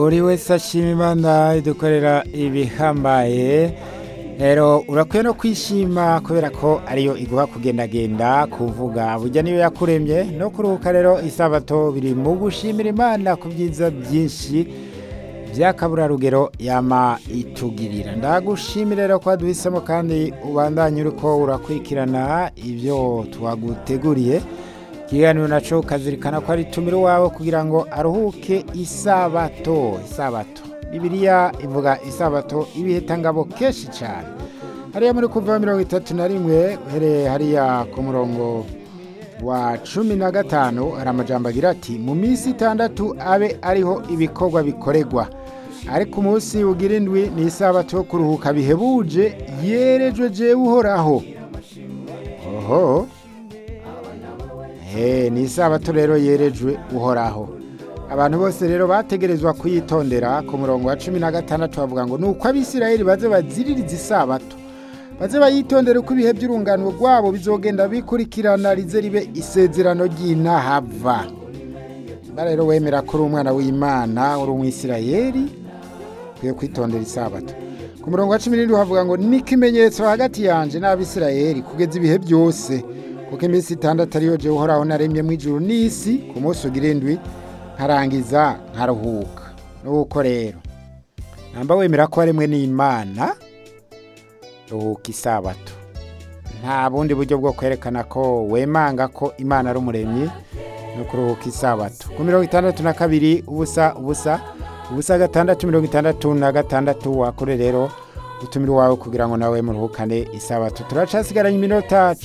buri wese ashima imana idukorera ibihambaye rero urakwiye no kwishima kubera ko ariyo iguha kugendagenda kuvuga bujya niyo yakuremye no kuruhuka rero isabato biri mu gushimira imana ku byiza byinshi by'akaburarugero yama itugirira ndagushimira rero ko waduhisemo kandi ubandanye uriko urakurikirana ibyo twaguteguriye ikiganiro nacyo ukazirikana ko ari tumira iwawe kugira ngo aruhuke isabato isabato bibiriya ivuga isabato ibihitangabo kenshi cyane hariya muri kuva mirongo itatu na rimwe uhereye hariya ku murongo wa cumi na gatanu hari amajambo agira ati mu minsi itandatu abe ariho ibikorwa bikorerwa ariko umunsi ugira indwi ni isabato yo kuruhuka bihebuje yerejwe jewe uhoraho oho Eee ni isabato rero yerejwe uhoraho abantu bose rero bategerezwa kuyitondera ku murongo wa cumi na gatandatu bavuga ngo ni uko abisirayeli baze baziririza isabato baze bayitondera uko ibihe by'urungano rwabo bizogenda bikurikirana rize ribe isezerano ry'intahava niba rero wemera ko uri umwana w'imana uri umwisirayeli ukwiye kwitondera isabato ku murongo wa cumi n'irindwi havuga ngo ni ikimenyetso hagati yanjye n'abisirayeli kugeza ibihe byose kuko iminsi itandatu ariyo jya uhoraho naremye mu ijuru n'isi ku munsi ugira indwi nkarangiza nkaruhuka nuko rero namba wemera ko waremwe n'imana ruhuka isabato nta bundi buryo bwo kwerekana ko wemanga ko imana ari umuremyi no kuruhuka isabato ku mirongo itandatu na kabiri ubusa ubusa ubusa gatandatu mirongo itandatu na gatandatu wakore rero utumire iwawe kugira ngo nawe muruhukane isabato turacasigaranye iminota